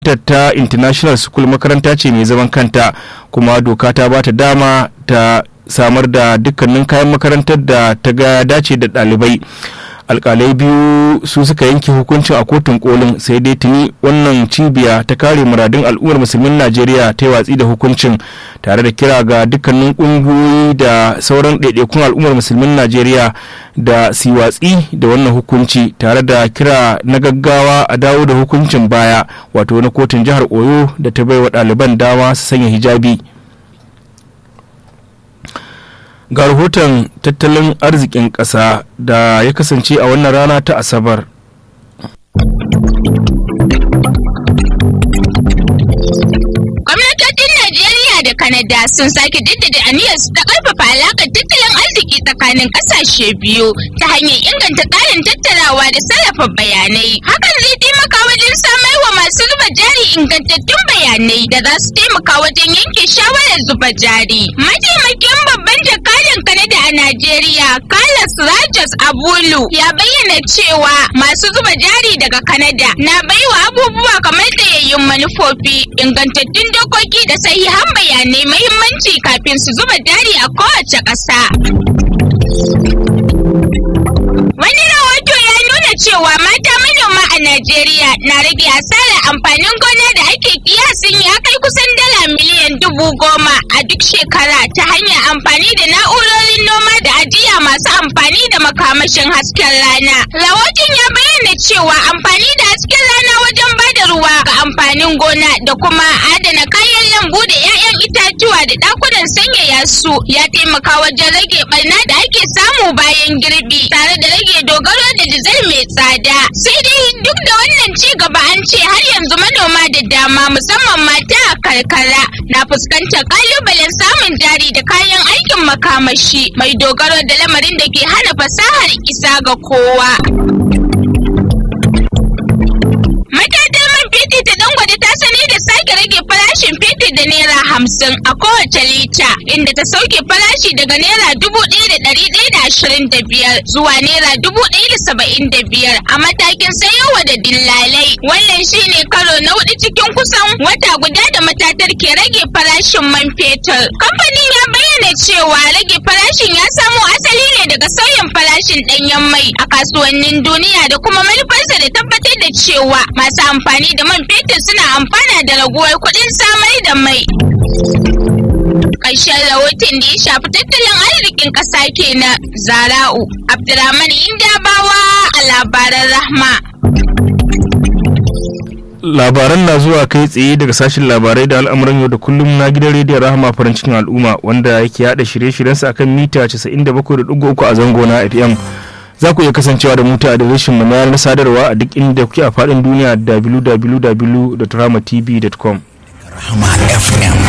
ta international school makaranta ce mai zaman kanta kuma doka ta ba ta dama ta samar da dukkanin kayan makarantar da ta ga dace da ɗalibai alkalai biyu su suka yanke hukuncin a kotun kolin sai dai tuni wannan cibiya ta kare muradun al'ummar musulmin najeriya ta yi watsi da hukuncin tare da kira ga dukkanin ƙungiyoyi da sauran ɗaiɗaikun al'ummar musulmin najeriya da su watsi da wannan hukunci tare da kira na gaggawa a dawo da hukuncin baya wato na kotun jihar oyo da ta baiwa ɗaliban dama su sanya hijabi ga rahoton tattalin arzikin ƙasa da ya kasance a wannan rana ta asabar gwamnatocin najeriya da kanada sun sake jaddada aniyarsu ta karfafa alakar tattalin arziki tsakanin kasashe biyu ta hanyar inganta tsarin tattarawa da sarrafa bayanai hakan zai taimaka wajen samar wa masu zuba jari ingantattun bayanai da za su taimaka wajen yanke shawarar zuba jari mataimakin babban jakadan kanada a najeriya carlos rogers abulu ya bayyana cewa masu zuba jari daga kanada na baiwa abubuwa kamar tsayayyun manufofi ingantattun dokoki da sahihan bayanai mahimmanci kafin su zuba jari a kowace ƙasa. Wani rahoto ya nuna cewa mata manoma a Najeriya na rage asarar amfanin gona da ake kiyasin ya kai kusan dala miliyan dubu goma a duk shekara ta hanyar amfani da na'urorin noma da ajiya masu amfani da makamashin hasken rana. Rahoton ya bayyana cewa amfani da hasken rana wajen bada ruwa ga amfanin gona da kuma adana kayan lambu da 'ya'yan itatuwa da ɗakunan sanyaya su ya taimaka wajen rage barna da ake samu bayan girbi tare da rage dogaro da dizal mai tsada. Sai dai duk da wannan ci gaba an ce har yanzu manoma da dama musamman mata a karkara na fuskantar kalubalen samun jari da kayan aikin makamashi mai dogaro da lamarin da ke hana fasahar isa ga kowa. Matatar man fetur ta dangwade ta sani da sake rage farashin fetur da naira hamsin a kowace lita inda ta sauke farashi daga naira dubu ɗaya da ɗari ɗaya da ashirin da biyar zuwa naira dubu ɗaya da saba'in da biyar a matakin sayowa da dillalai. Wannan shine karo na hudu cikin kusan wata guda da matatar ke rage farashin man fetur. Kamfanin ya bayyana cewa rage farashin ya samo asali ne daga sauyin farashin ɗanyen mai a kasuwannin duniya da kuma manufarsa da tabbatar da cewa masu amfani da man fetur suna amfana da raguwar kuɗin samar da mai. Ƙarshen rahoton da ya shafi tattalin arzikin ƙasa kenan Zara'u Abdurrahman Indabawa a labaran Rahma. labaran na zuwa kai tsaye daga sashen labarai da al'amuran yau da kullum na gidan rediyon rahama farin cikin al'umma wanda yake yada shirye-shiryensa akan mita 97.3 a zango na fm za ku iya kasancewa da muta a adireshin mu na sadarwa a duk inda kuke a faɗin duniya www.rahamatv.com Rahama FM